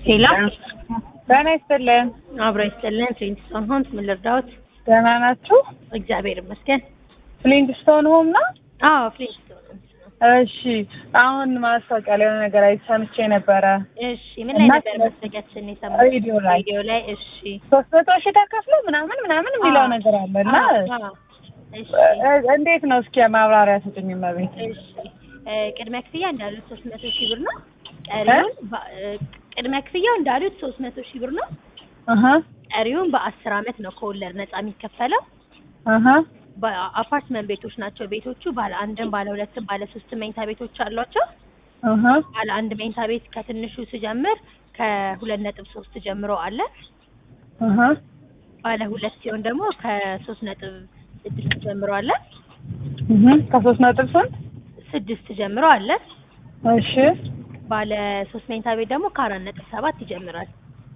ሄሎ ጤና ይስጥልን። አብሮ ይስጥልን። ፍሊንትስቶን ሆምስ ምን ልርዳዎት? ደህና ናችሁ? እግዚአብሔር ይመስገን። ፍሊንትስቶን ሆም ነው? አዎ ፍሊንትስቶን ሆምስ ነው። እሺ። አሁን ማስታወቂያ ላይ የሆነ ነገር አይቼ ሰምቼ ነበረ። እሺ ምን ላይ እና ነበር ስለ- ማስታወቂያችን የሰማሁት? ሬዲዮ ላይ ሬዲዮ ላይ። እሺ ሶስት መቶ ሺህ ተከፍሎ ምናምን ምናምን የሚለው አዎ። ነገር አለ እና አዎ፣ አዎ። እሺ እ- እንዴት ነው እስኪ ማብራሪያ ስጡኝ መቤት። እሺ እ፣ ቅድመ ክፍያ እንዳሉት ሶስት መቶ ሺህ ብር ነው። ቀሪውን በ- እ፣ ቅድመ ክፍያው እንዳሉት ሶስት መቶ ሺህ ብር ነው። አሀ ቀሪውን በአስር አመት ነው ከወለድ ነጻ የሚከፈለው። አሀ በአፓርትመንት ቤቶች ናቸው ቤቶቹ። ባለ አንድም ባለ ሁለትም ባለ ሶስት መኝታ ቤቶች አሏቸው። አሀ ባለ አንድ መኝታ ቤት ከትንሹ ስጀምር ከሁለት ነጥብ ሶስት ጀምሮ አለ። አሀ ባለ ሁለት ሲሆን ደግሞ ከሶስት ነጥብ ስድስት ጀምሮ አለ። እህ ከሶስት ነጥብ ስንት? ስድስት ጀምሮ አለ። እሺ ባለ ሶስት መኝታ ቤት ደግሞ ከአራት ነጥብ ሰባት ይጀምራል።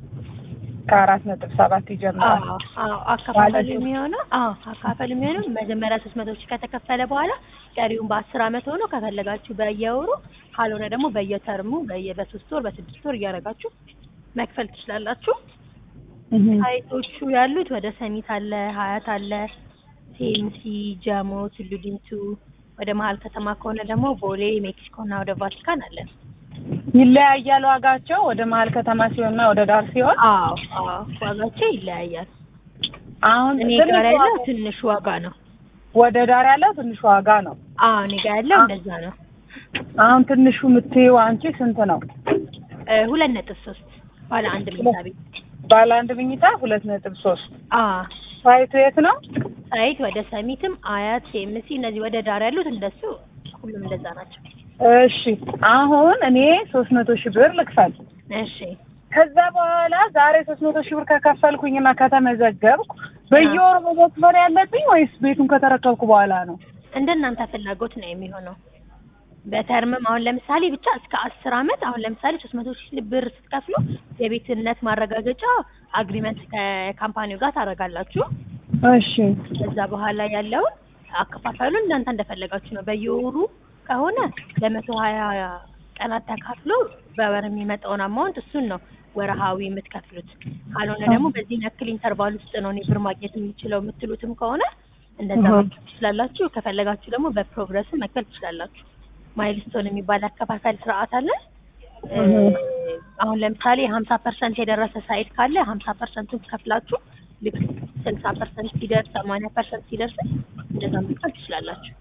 ከአራት ነጥብ ሰባት ይጀምራል። አዎ አዎ። አከፋፈል ባለ ሶስት- የሚሆነው አዎ አከፋፈል የሚሆነው መጀመሪያ ሶስት መቶ ሺህ ከተከፈለ በኋላ ቀሪውን በአስር አመት ሆኖ ከፈለጋችሁ በየወሩ ካልሆነ ደግሞ በየተርሙ በየ በሶስት ወር በስድስት ወር እያደረጋችሁ መክፈል ትችላላችሁ። እህ ሳይቶቹ ያሉት ወደ ሰሚት አለ፣ ሀያት አለ፣ ሴምሲ፣ ጃሞ፣ ቱሉ ዲምቱ። ወደ መሀል ከተማ ከሆነ ደግሞ ቦሌ፣ ሜክሲኮ እና ወደ ቫቲካን አለ። ይለያያል ዋጋቸው ወደ መሀል ከተማ ሲሆንና ወደ ዳር ሲሆን። አዎ አዎ፣ ዋጋቸው ይለያያል። አሁን እኔ ትንሽ ጋር ያለው ዋጋ- ትንሽ ዋጋ ነው። ወደ ዳር ያለው ትንሽ ዋጋ ነው። አዎ እኔ ጋር ያለው አ- እንደዛ ነው። አሁን ትንሹ የምትይው አንቺ ስንት ነው? እ፣ ሁለት ነጥብ ሶስት ባለ አንድ መኝታ ቤት። ባለ አንድ መኝታ ሁለት ነጥብ ሶስት አዎ ሳይቱ የት ነው? ሳይት ወደ ሰሚትም፣ አያት፣ ሴምሲ እነዚህ ወደ ዳር ያሉት እንደሱ ሁሉም እንደዛ ናቸው። እሺ አሁን እኔ ሶስት መቶ ሺህ ብር ልክፈል። እሺ ከዛ በኋላ ዛሬ ሶስት መቶ ሺህ ብር ከከፈልኩኝና ከተመዘገብኩ በየወሩ መክፈል ያለብኝ ወይስ ቤቱን ከተረከብኩ በኋላ ነው? እንደ እናንተ ፍላጎት ነው የሚሆነው። በተርምም አሁን ለምሳሌ ብቻ እስከ አስር አመት አሁን ለምሳሌ ሶስት መቶ ሺህ ብር ስትከፍሉ የቤትነት ማረጋገጫ አግሪመንት ከካምፓኒው ጋር ታደርጋላችሁ። እሺ ከዛ በኋላ ያለውን አከፋፈሉን እናንተ እንደፈለጋችሁ ነው። በየወሩ ከሆነ ለመቶ ሀያ ቀናት ተካፍሎ በወር የሚመጣውን አማውንት እሱን ነው ወረሃዊ የምትከፍሉት። ካልሆነ ደግሞ በዚህ ያክል ኢንተርቫል ውስጥ ነው እኔ ብር ማግኘት የሚችለው የምትሉትም ከሆነ እንደዛ እህ። መክፈል ትችላላችሁ። ከፈለጋችሁ ደግሞ በፕሮግረስም መክፈል ትችላላችሁ። ማይልስቶን የሚባል አከፋፈል ስርዓት አለ። እ፣ እህ። አሁን ለምሳሌ ሀምሳ ፐርሰንት የደረሰ ሳይት ካለ ሀምሳ ፐርሰንቱን ከፍላችሁ ልክ ስልሳ ፐርሰንት ሲደርስ ሰማንያ ፐርሰንት ሲደርስ እንደዛ መክፈል ትችላላችሁ።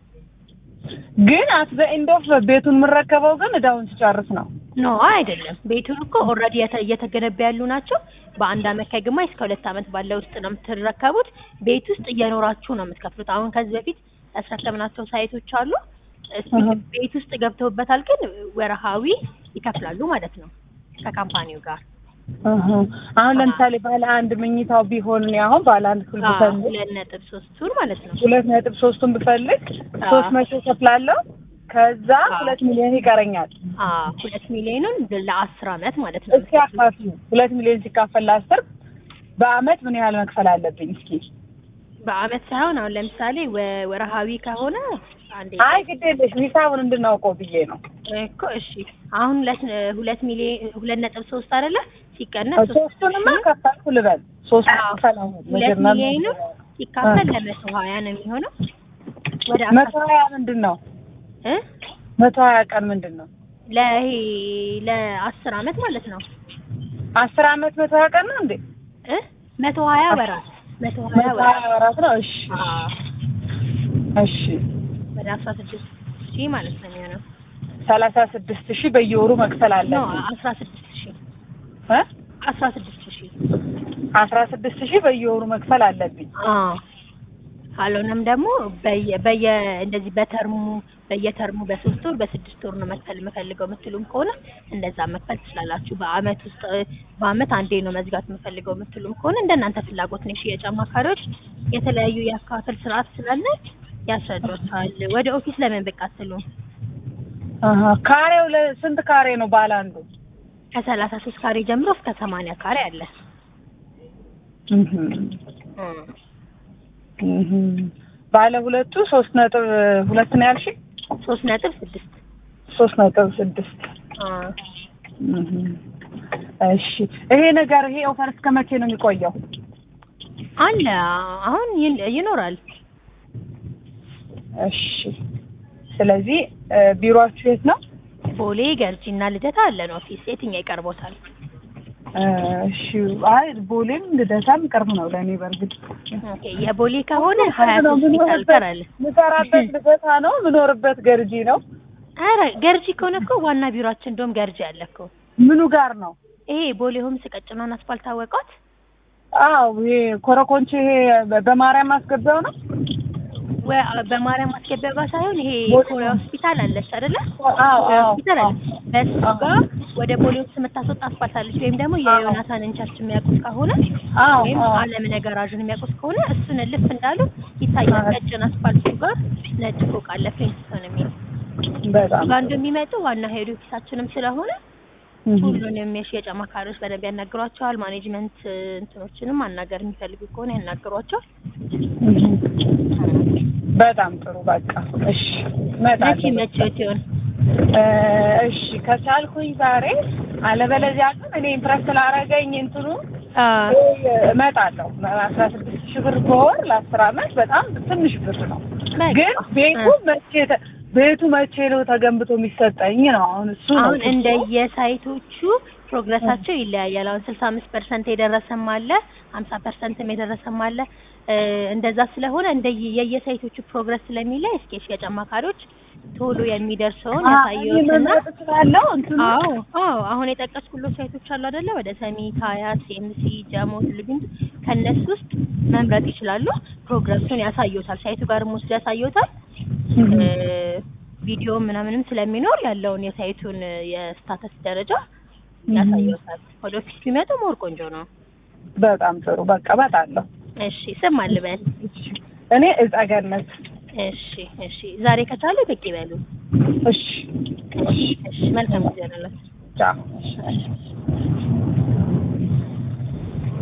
ግን አት ዘ ኤንድ ኦፍ ቤቱን የምረከበው ግን እዳውን ስጨርስ ነው። ኖ አይደለም። ቤቱን እኮ ኦልሬዲ እየተገነባ ያሉ ናቸው። በአንድ አመት ከግማሽ እስከ ሁለት አመት ባለው ውስጥ ነው የምትረከቡት። ቤት ውስጥ እየኖራችሁ ነው የምትከፍሉት። አሁን ከዚህ በፊት ያስረከብናቸው ሳይቶች አሉ። እስቲ እህ። ቤት ውስጥ ገብተውበታል፣ ግን ወረሃዊ ይከፍላሉ ማለት ነው ከካምፓኒው ጋር። እህ። አሁን ለምሳሌ ባለ አንድ መኝታው ቢሆን እኔ አሁን ባለ አንድ ክፍል አዎ፣ ብፈልግ ሁለት ነጥብ ሶስቱን ማለት ነው። ሁለት ነጥብ ሶስቱን ብፈልግ አዎ። ሶስት መቶ ከፍላለሁ። ከዛ አዎ። ሁለት ሚሊዮን ይቀረኛል። አዎ ሁለት ሚሊዮኑን ለአስር አመት ማለት ነው። እስኪ አካፍሉ። ሁለት ሚሊዮን ሲካፈል ለአስር በአመት ምን ያህል መክፈል አለብኝ? እስኪ በአመት ሳይሆን አሁን ለምሳሌ ወ- ወረሃዊ ከሆነ አንዴ አይ ግድ የለሽ ሂሳቡን እንድናውቀው ብዬ ነው። እኮ እሺ አሁን ሁለት ሁለት ሚሊዮን ሁለት ነጥብ ሶስት አይደለ ሲቀነስ ሶስት ሶስቱንማ ከፈልኩ ልበል። ሶስት አዎ። ከፈል አሁን ሁለት መጀመር ሚሊዮኑ ሲካፈል ለመቶ ሀያ ነው የሚሆነው ወደ መቶ ሀያ ምንድን ነው? እ መቶ ሀያ ቀን ምንድን ነው? ለይሄ ለአስር አመት ማለት ነው አስር አመት መቶ ሀያ ቀን ነው እንዴ? እ መቶ ሀያ ወራት መቶ ሀያ መቶ ሀያ ወራት ወራት ነው። እሺ አዎ እሺ ወደ አስራ ስድስት ሺህ ማለት ነው የሚሆነው ሰላሳ ስድስት ሺህ በየወሩ መክፈል ኖ አለብኝ አስራ ስድስት ሺህ እ አስራ ስድስት ሺህ አስራ ስድስት ሺህ በየወሩ መክፈል አለብኝ። አዎ ካልሆነም ደግሞ በየ በየ እንደዚህ በተርሙ በየተርሙ በሶስት ወር በስድስት ወር ነው መክፈል የምፈልገው የምትሉም ከሆነ እንደዛ መክፈል ትችላላችሁ። በአመት ውስጥ በአመት አንዴ ነው መዝጋት የምፈልገው የምትሉም ከሆነ እንደናንተ ፍላጎት ነው። የሽያጭ አማካሪዎች የተለያዩ የአከፋፈል ስርዓት ስላለ ያስረዷቸዋል። ወደ ኦፊስ ለምን ብቅ አትሉም? አሀ ካሬው ለ- ስንት ካሬ ነው ባለ አንዱ? ከሰላሳ ሶስት ካሬ ጀምሮ እስከ ሰማንያ ካሬ አለ። እህ እህ ባለ ሁለቱ ሶስት ነጥብ ሁለት ነው ያልሽኝ? ሶስት ነጥብ ስድስት ሶስት ነጥብ ስድስት አ እህ እሺ ይሄ ነገር ይሄ ኦፈር እስከ መቼ ነው የሚቆየው? አለ አሁን ይን- ይኖራል። እሺ ስለዚህ እ፣ ቢሮአችሁ የት ነው? ቦሌ ገርጂና ልደታ አለን ኦፊስ። የትኛው ይቀርቦታል? እ፣ እሺ አይ ቦሌም ልደታም ቅርብ ነው ለእኔ በእርግጥ ኦኬ የቦሌ ከሆነ ሀያት ነው ሆስፒታል ጋር አለ። የምሰራበት ልደታ ነው የምኖርበት ገርጂ ነው። ኧረ ገርጂ ከሆነ እኮ ዋና ቢሮአችን እንደውም ገርጂ አለ እኮ። ምኑ ጋር ነው? ይሄ ቦሌ ሆምስ ቀጭኗን አስፋልት ታወቋት? አዎ ይሄ ኮረኮንቼ ይሄ በ- በማርያም ማስገቢያው ነው። ወይ በማርያም ማስገቢያ ጋር ሳይሆን ይሄ ቦሌ ኮሪያ ሆስፒታል አለች አይደለ? አዎ ኮሪያ አዎ ሆስፒታል አለ። በሱ አዎ። ጋር ወደ ቦሌ ውስጥ የምታስወጣ አስፋልት አለች። ወይም ደግሞ የዮናታንን ቸርች የሚያውቁት ከሆነ አዎ ወይም አዎ አለም ነገራዥን የሚያውቁት ከሆነ እሱን ልፍ እንዳሉ ይታያል። አዎ። ቀጭን አስፋልቱ ጋር ነጭ ፎቅ አለ ፍሊንትስቶን የሚል በጣም ጋር እንደሚመጡ ዋና ሄዱ ኪሳችንም ስለሆነ እህ፣ ሁሉንም የሽያጭ አማካሪዎች በደንብ ያናግሯቸዋል። ማኔጅመንት እ፣ እንትኖችንም ማናገር የሚፈልጉ ከሆነ ያናግሯቸዋል። እህ። በጣም ጥሩ በቃ እሺ መቼ እመጣለሁ። መቼት ይሆን? እ፣ እሺ ከቻልኩኝ ዛሬ አለበለዚያ ግን እኔ ኢምፕረስ ስላደረገኝ እንትኑ አ እመጣለሁ። አስራ ስድስት ሺህ ብር በወር ለአስር አመት በጣም ትንሽ ብር ነው። በቃ። ግን ቤቱ መቼ ተ- ቤቱ መቼ ነው ተገንብቶ የሚሰጠኝ ነው አሁን እሱ ነው አሁን እሱ። እንደየሳይቶቹ ፕሮግረሳቸው ይለያያል። አሁን ስልሳ አምስት ፐርሰንት የደረሰም አለ፣ ሀምሳ ፐርሰንትም የደረሰም አለ። እ፣ እንደዛ ስለሆነ እንደየ የየሳይቶቹ ፕሮግረስ ስለሚለይ እስኪ የሽያጭ አማካሪዎች ቶሎ የሚደርሰውን አ- እኔ ያሳየዎትና መምረጥ እችላለሁ እንትኑ አዎ አዎ አሁን የጠቀስኩሎት ሳይቶች አሉ አይደለ? ወደ ሰሚት፣ ሀያት፣ ኤምሲ፣ ጀሞ፣ ትልግንት ከነሱ ውስጥ መምረጥ ይችላሉ። ፕሮግረሱን ያሳዩታል። ሳይቱ ጋርም ወስዶ ያሳዩታል። እ፣ ቪዲዮ ምናምንም ስለሚኖር ያለውን የሳይቱን የስታተስ ደረጃ ያሳዩታል። ወደ ኦፊስ ቢመጡ ሞር ቆንጆ ነው። በጣም ጥሩ በቃ እመጣለሁ። እሺ ስም አልበል። እኔ እጸገነት እሺ እሺ ዛሬ ከቻሉ ብቅ ይበሉ። እሺ እሺ እሺ መልካም ጊዜ ነው። ቻው